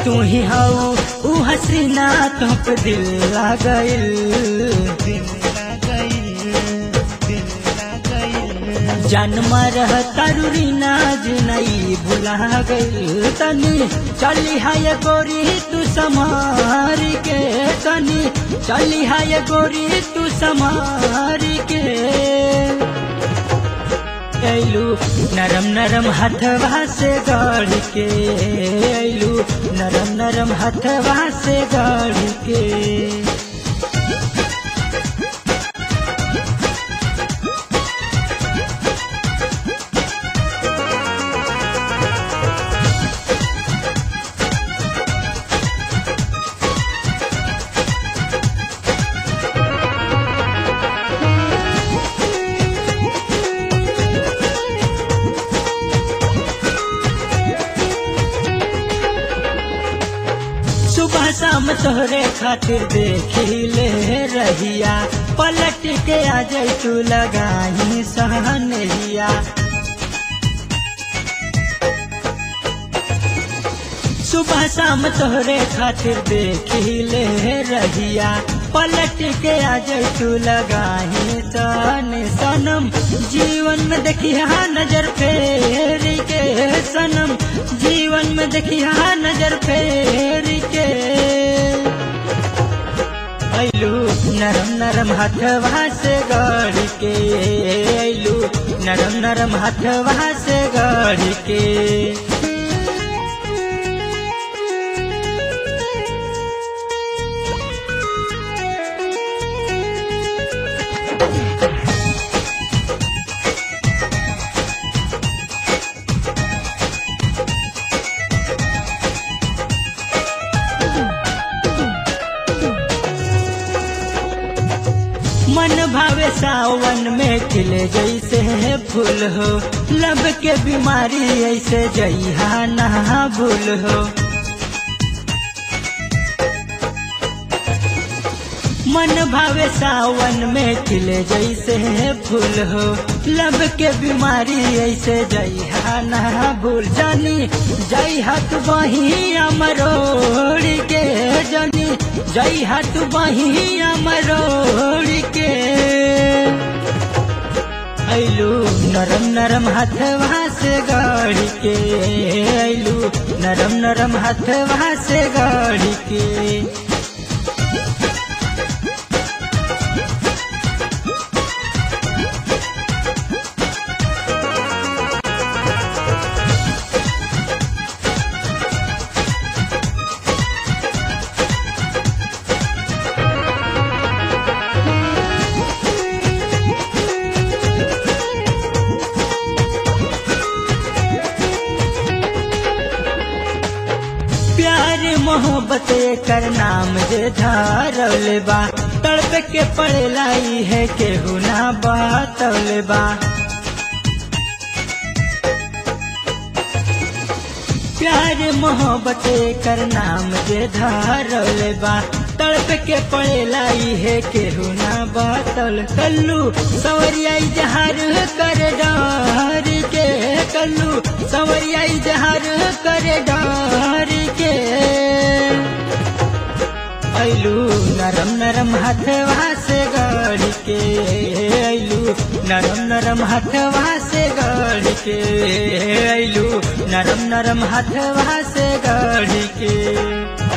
तू ही हाउ ऊ हसीना तो पे दिल लागल दिल लागइल दिल लागइल जन्म रह तरुरी नाज नहीं भुला गई तनी चली है गोरी तू समार के तनी चली है गोरी तू समार के ऐलू नरम नरम हथवा से गढ़ के ऐलू नरम नरम हथवा से गढ़ के सुबह शाम तोहरे खातिर देखिले रहिया पलट के आ जाई तू लगाही सहनहिया सुबह शाम तोहरे खातिर देखिले रहिया पलट के आ जाई तू लगाही सन सनम जीवन में देखिया नजर फेर के सनम जीवन में देखिया नजर फेर के ऐलू नरम नरम हथवा से गढ़ के ऐलू नरम नरम हथवा से गढ़ के मन भावे सावन में खिले जैसे है फूल हो लब के बीमारी ऐसे जइहा नहा भूल हो मन भावे सावन में खिले जैसे है फूल हो लब के बीमारी ऐसे जइहा नहा भूल जानी जई हाथ बही अमरोड़ के जानी जई हाथ बही अमरोड़ के ऐलू नरम नरम हथवा से गाड़ी के ऐलू नरम नरम हथवा से गाड़ी के प्यार मोहब्बत कर नाम जे धारल बा तड़प के पड़लाई है केहू ना बातल बा प्यार मोहब्बत कर नाम जे धारल बा तड़प के पड़लाई है केहू ना बातल कल्लू सवरिया जहार कर डार के कल्लू सवरिया जहार कर डार के ऐलू नरम नरम हथवा से गाड़ी के ऐलू नरम नरम हथवा से गाड़ी के ऐलू नरम नरम हथवा से गाड़ी के